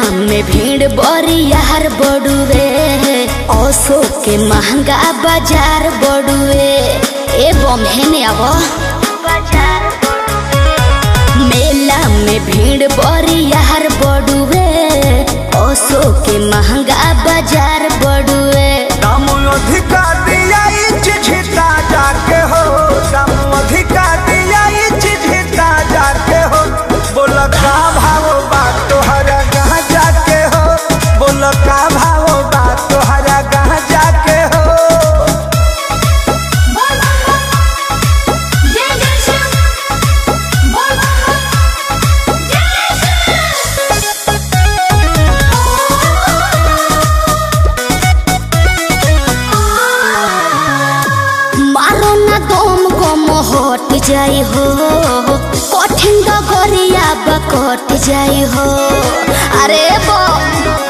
में भीड़ बड़ी यार बड़ुए ओसो के महंगा बाजार बड़ुए ए बम हेने अब मेला में भीड़ बड़ी यार बड़ुए ओसो के महंगा बाजार बड़ुए दाम अधिका दिया चिझिता जाके हो दाम अधिका दिया चिझिता जाके हो बोल का भाव बा तोहरा गहाँ जाके हो बोल का भाव बा तोहरा गहाँ जाके हो बोल बम बम जय जय शिव बोल बम बम जय मारो ना दम गम हट जाई हो कठिन डगरिया बकट जाई हो अरे बम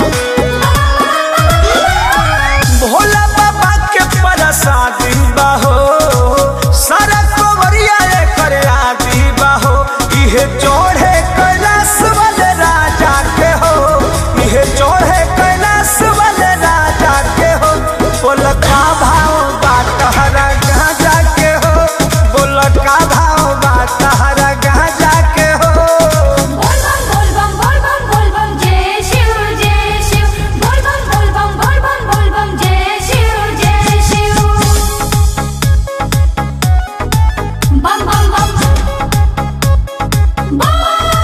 भोला बाबा के प्रसादी बाहो सारा कोवरिया कर आदि बाहो इहे चढ़े कैलाश वाले राजा के हो इहे चढ़े कैलाश वाले राजा के हो बोल का भाव बा तहरा गाजा के हो बोल का भाव बा तहरा गाजा के हो बोल बम बोल बम बोल बम बोल बम जय शिव जय शिव बोल बम बोल बम बोल बम बोल बम जय शिव जय शिव बम बम बम बोल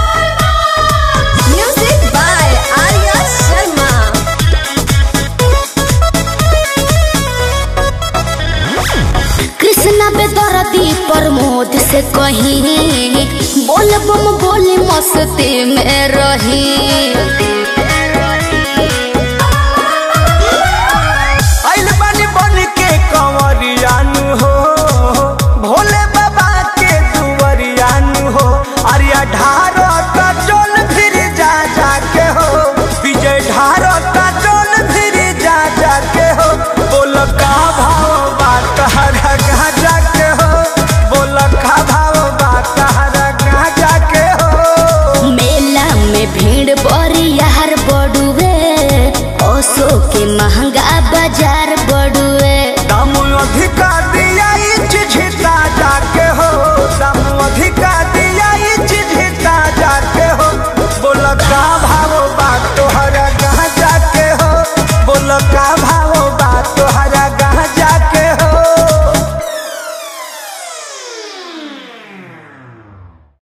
म्यूजिक बाय आर्या शर्मा कृष्णा बेदरदी प्रमोद से कहीं बोल बम बोली मस्ती में रही आइल बानी बन के कंवरियानु हो भोले बाबा के दुवरियानु हो अरिया ढारो का चोल फिर जा जा के हो विजय ढारो का चोल फिर जा जा के हो बोल का भाव बा तहरा गाजा के हो बोल का भाव बा तहरा गाजा के हो मेला में भीड़ बड़ी यार बड़ुए ओसो के महंगा